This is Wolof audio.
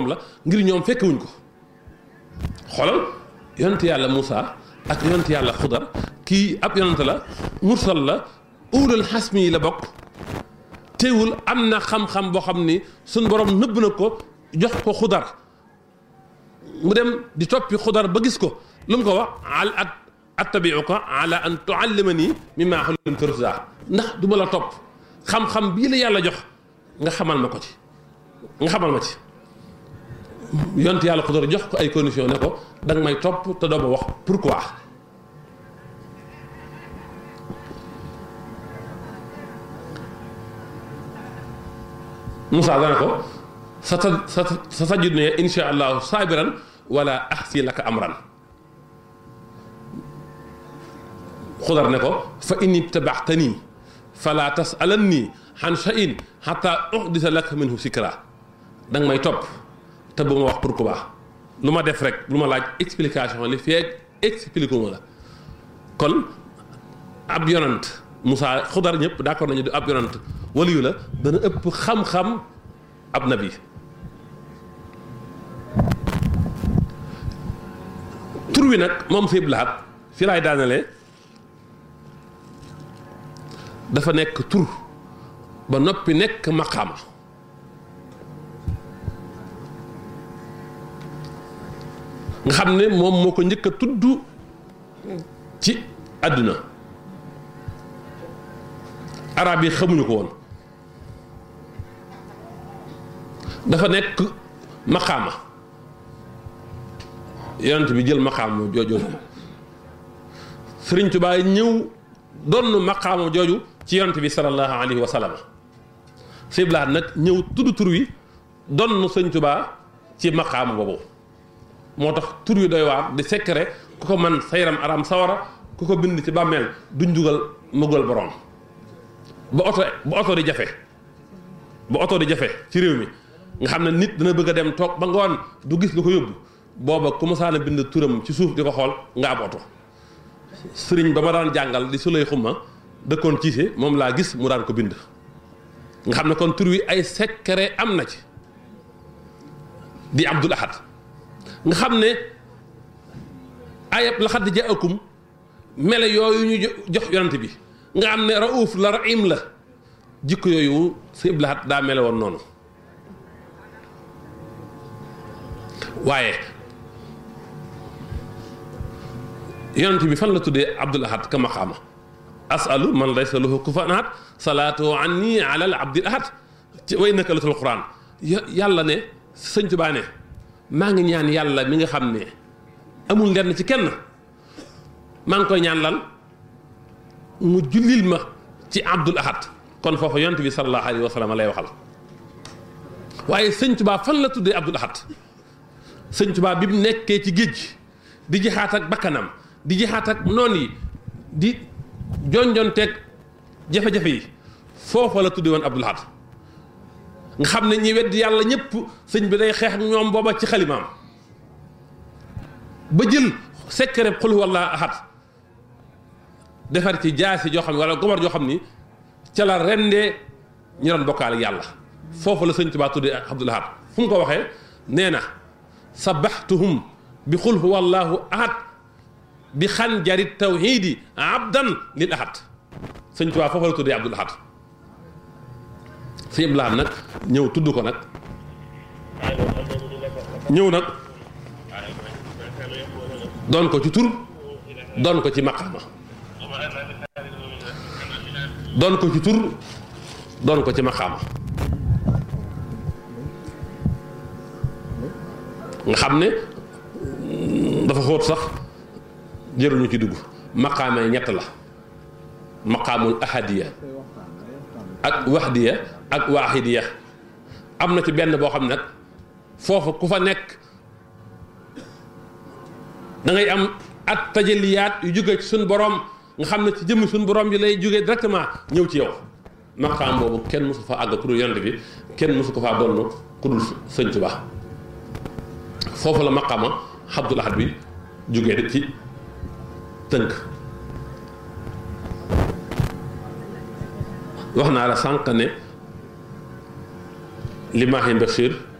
la ngir ñoom fekkewuñ ko xoolal yonent yàlla Moussa ak yonent yàlla Xudar kii ab yonent la mursal la ulul xasmi yi la bokk teewul am na xam-xam boo xam ni suñ borom nëbb na ko jox ko Xudar mu dem di toppi Xudar ba gis ko lu mu ko wax al at attabiuka ala an tuallimani mimma ullimta rushda ndax du ma la topp xam-xam bii la yàlla jox nga xamal ma ko ci nga xamal ma ci yonent yàlla Xudar jox ko ay condition ne ko da nga may topp te doo ma wax pourquoi Moussa dana ko sa ta sa sa sajud ne insha allahu saabiran wala axsi laka amran Xudar ne ko fa in ibtabaxtani fala tasalanni xan shay'in xata uxdisa laka minhu sikra da nga may topp te bu ma wax pourquoi lu ma def rek lu ma laaj explication li feeg expliqué ma la kon ab yonant Moussa Xudar ñëpp d'accord nañu di ab yonant waliyu la dana ëpp xam-xam ab nabi tur wi nag moom si blaat fi laay daanale dafa nekk tur ba noppi nekk maqaama nga xam ne moom moo ko njëkk a tudd ci àdduna arab yi xamuñu ko woon dafa nekk maqaama yonent bi jël maqaama jooju Sëriñ Tuubaa ñëw doon maqaama jooju ci yonent bi sallallahu alayhi wa sallam siblaat nag ñëw tudd tur wi doon Sëriñ Tuubaa ci maqaama boobu moo tax tur wi doy waar di secret ku ko man sa yaram aram sawara ku ko bind ci bàmmeel duñ jugal mëgal borom ba oto ba oto di jafe ba oto di jafe ci réew mi nga xam ne nit dana bëgg a dem toog ba ngoon du gis lu ko yóbbu booba ku masaana bind turam ci suuf di ko xool nga ab oto sëriñ ba ma daan jàngal di sulay xumma dëkkoon ciise moom laa gis mu daan ko bind nga xam ne kon tur wi ay secret am na ci di Abdul Ahad nga xam ne ayab laxad jaakum mele yooyu ñu jox yonent bi nga xam ne raouf la rahim la jikko yooyu si iblahat daa mele woon noonu waaye yonent bi fan la tuddee abdul ahad ka maqaama asalu man laysa lahu kufuwan ahad salaatu anni ala al abdil ahad ci way naka latul quran yàlla ne sëñ Tuubaa ne maa ngi ñaan yàlla mi nga xam ne amul lenn ci kenn maa ngi koy ñaan lan mu jullil ma ci abdul ahad kon foofu yonent bi sallallahu alayhi wa sallam lay waxal waaye sëñ Tuubaa fan la tuddee abdul ahad sëñ Tuubaa bi mu nekkee ci géej di jixaat ak bakkanam di jixaat ak noon yi di jonjonteeg jafe-jafe yi foofa la tuddee woon abdul ahad nga xam ne ñi wedd yàlla ñëpp sëñ bi day xeex ak ñoom booba ci xalimaam ba jël secret xul walla ahad defar ci jaasi joo xam ne wala gomar joo xam ni ca la rendee ñu doon bokkaal ak yàlla foofu la sëñ Tuubaa tuddee Abdul Ahad fu mu ko waxee nee na sabaxtuhum bi xul huwallahu ahad bi xanjari tawhidi abdan lil ahad sëñ Tuubaa foofu la tuddee Abdul Ahad sëñ Abdul Ahad nag ñëw tudd ko nag ñëw nag doon ko ci tur doon ko ci maqaama doon ko ci tur doon ko ci maqaama nga xam ne dafa xóot sax jëruñu ci dugg maqaama yi ñett la maqaamul ahadiya ak waxdiya ak waaxidiya am na ci benn boo xam ne nag foofu ku fa nekk da ngay am at tajaliyaat yu jóge ci suñ borom nga xam ne ci jëmmi suñ borom bi lay jógee directement ñëw ci yow maqaam boobu kenn mosu fa àgg ku dul yonent bi kenn mosu ko faa donn ku dul sëñ Tuubaa foofu la maqaama Abdul Ahad bi jógee ci tënk wax naa la sànq ne Limaahi Bachir